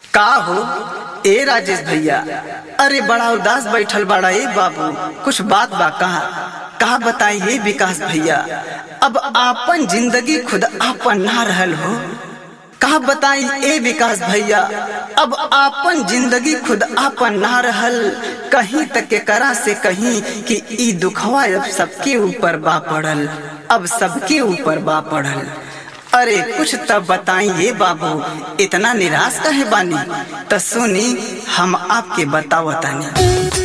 का हो ए राजेश भैया अरे बड़ा उदास बैठल बड़ा ए बाबू कुछ बात बा कहा कहा बताइए विकास भैया अब आपन जिंदगी खुद आपन ना रहल हो कहा बताई ए विकास भैया अब आपन जिंदगी खुद आपन ना रहल कहीं तक के करा से कहीं कि ई दुखवा अब सबके ऊपर बा पड़ल अब सबके ऊपर बा पड़ल अरे कुछ तब बताइए बाबू इतना निराश कहे बानी त सुनी हम आपके बतावतानी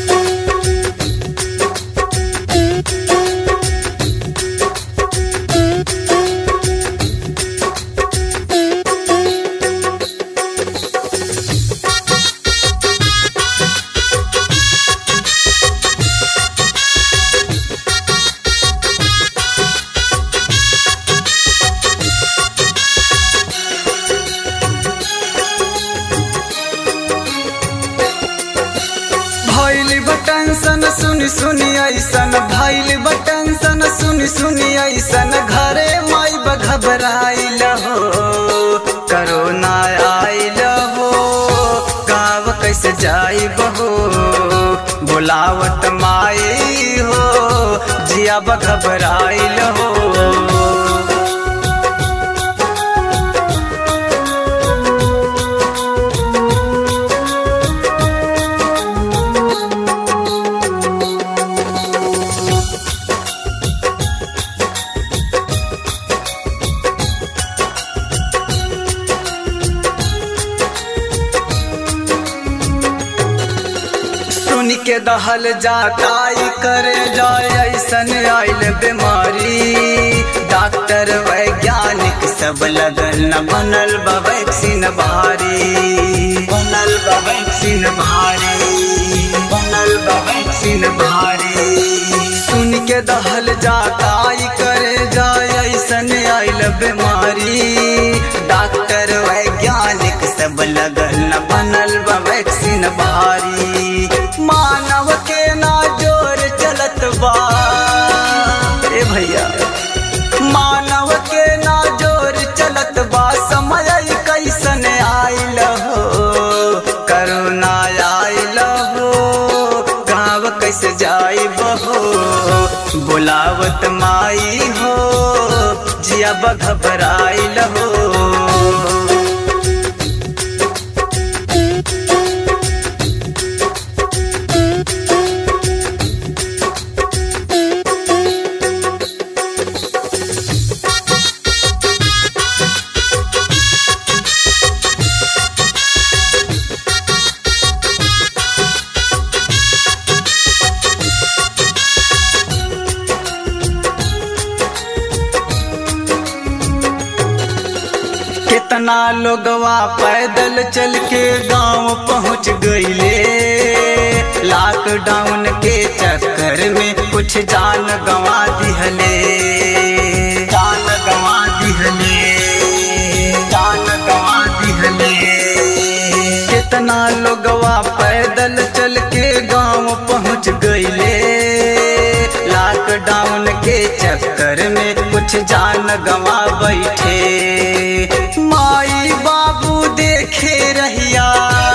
भैल बटन सुनी सुनी ऐसन भैल बटन सुनी सुनी ऐसन घरे माई घबराइल हो करोना आइल हो गाँव कैसे जाई बहो बुलावत माई हो जिया घबराइल हो सुन के दहल जाताई करे जाए ऐसन आइल बीमारी डॉक्टर वैज्ञानिक सब लगल न बनल बा वैक्सीन भारी बनल बा वैक्सीन भारी बनल बा वैक्सीन भारी सुन के दहल जाताई करे जाए ऐसन आइल बीमारी डॉक्टर वैज्ञानिक सब लगल न बनल बा वैक्सीन भारी मानव के ना जोर चलत बा ए भैया मानव के ना जोर चलत बा समय कैसन आइल हो करुणा आइल हो गाँव कैसे जाई बहो बुलावत माई हो जिया घबराइल हो कितना लोगवा पैदल चल के गांव पहुंच गईले लॉकडाउन के चक्कर में कुछ जान गंवा दिहले जान गंवा दिहले जान गंवा दिहले कितना लोगवा पैदल चल के गांव पहुंच गईले लॉकडाउन के चक्कर में कुछ जान गंवा बैठे माई बाबू देखे रहिया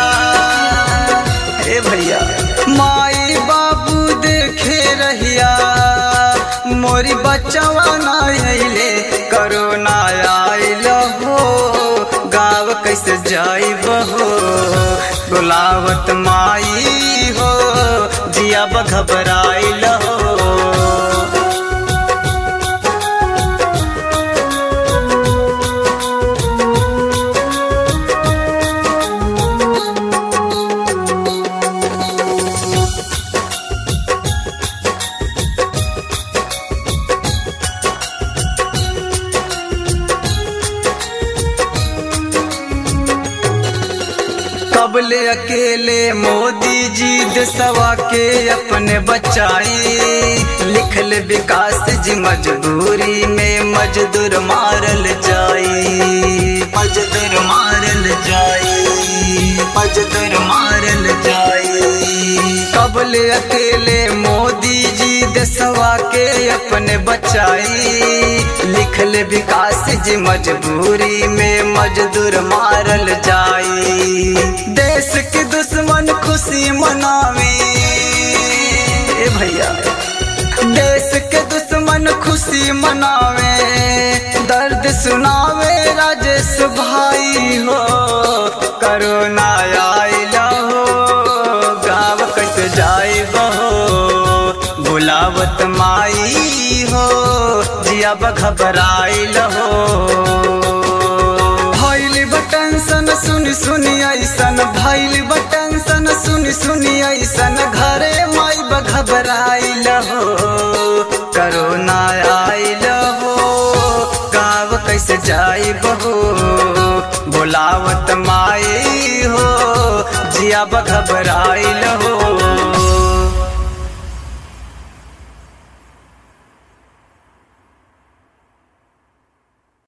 ए भैया माई बाबू देखे रहिया मोरी बच्चवा ना अइले करोना आइल हो गाँव कैसे जाई बहो बुलावत माई हो जिया घबराइल हो कबले अकेले मोदी जी देशवा के अपने बचाई लिखल विकास जी मजबूरी में मजदूर मारल जाई मजदूर मारल जाई मजदूर मारल जाई कबले अकेले मोदी जी देशवा के अपने बचाई लिखल विकास जी मजबूरी में मजदूर मारल जाई देश के दुश्मन खुशी मनावे ए भैया देश के दुश्मन खुशी मनावे दर्द सुनावे राजेश भाई हो करोना आइल हो गाँव कट जाए बहो बुलावत माई हो जिया घबराइल हो भैल बटन सन सुन सुनी ऐसन भैल बटन सन सुन सुनी ऐसन घरे माई घबराइल हो करोना आइल हो गाँव कैसे जाई बहो बोलावत माई हो जिया घबराइल हो